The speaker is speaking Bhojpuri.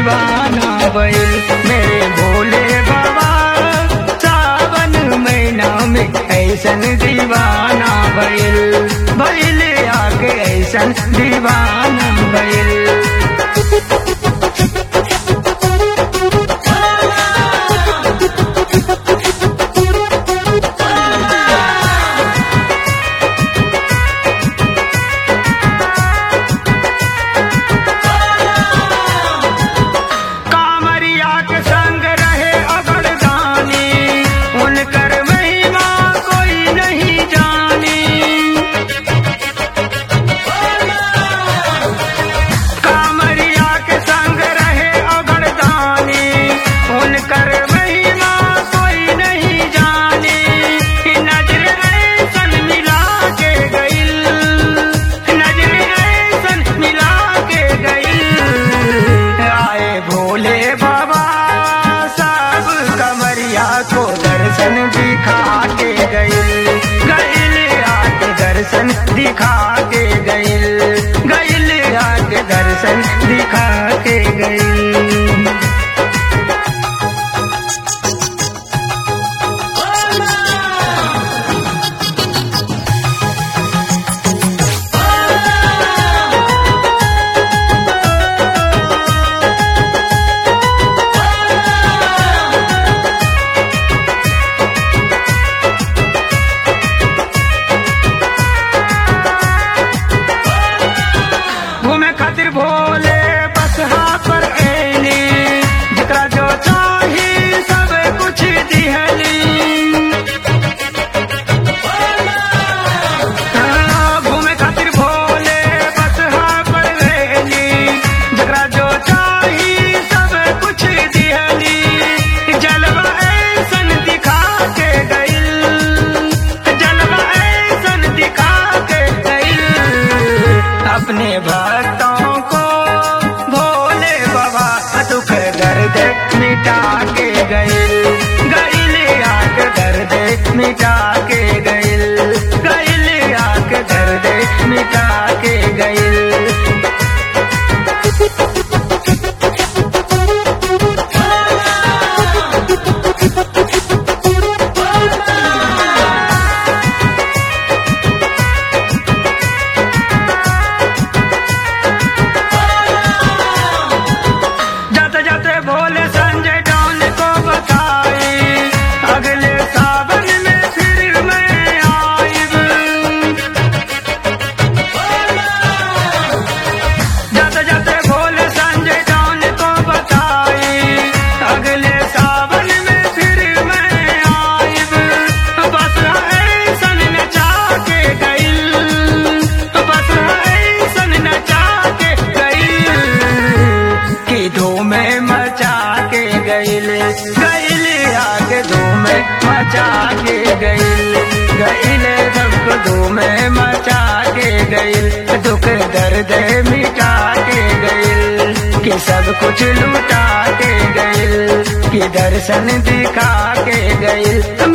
दीवाना बैल मेरे भोले बाबा सावन महीना में ऐसन दीवाना बैल बैल आके ऐसन दीवाना बैल कामरिया के संग रहे अगरदानी उनकर महिमा कोई नहीं जानी कामरिया के संग रहे अगरदानी उनकर महिमा कोई नहीं जानी नजर ऐसन मिला के गइल नजर ऐसन मिला के गइल आए भोले बाबा सब कमरिया को दर्शन दिखा के गइल गइल आके दर्शन दिखा के गइल गइल आके दर्शन दिखा के गइल घूमे खातिर भोले बस पर ऐनी जकरा जो चाही सब कुछ दिहली हाँ, घूमे खातिर भोले बस पर ऐनी जकरा जो चाही सब कुछ दिहली जलवा ऐसन दिखा के गइल जलवा ऐसन दिखा के गइल अपने भक्तों को भोले बाबा दुख दर्द मिटा के गइल गइल आक दर्द मिटा के गइल गइल आक दर्द मिटा के गइल जाते जाते भोले संजय डॉन को बताई अगले सावन में फिर मैं आइब जाते जाते भोले संजय डॉन को बताई अगले सावन में फिर मैं आइब बस ऐसन नचा के गइल बस ऐसन नचा के गइल कि धूम मचा के गइल गइल आगे धूम मचा के गइल गइल सबको धूम मचा के गइल दुख दर्द मिटा के गइल कि सब कुछ लुटा के गइल कि दर्शन दिखा के गइल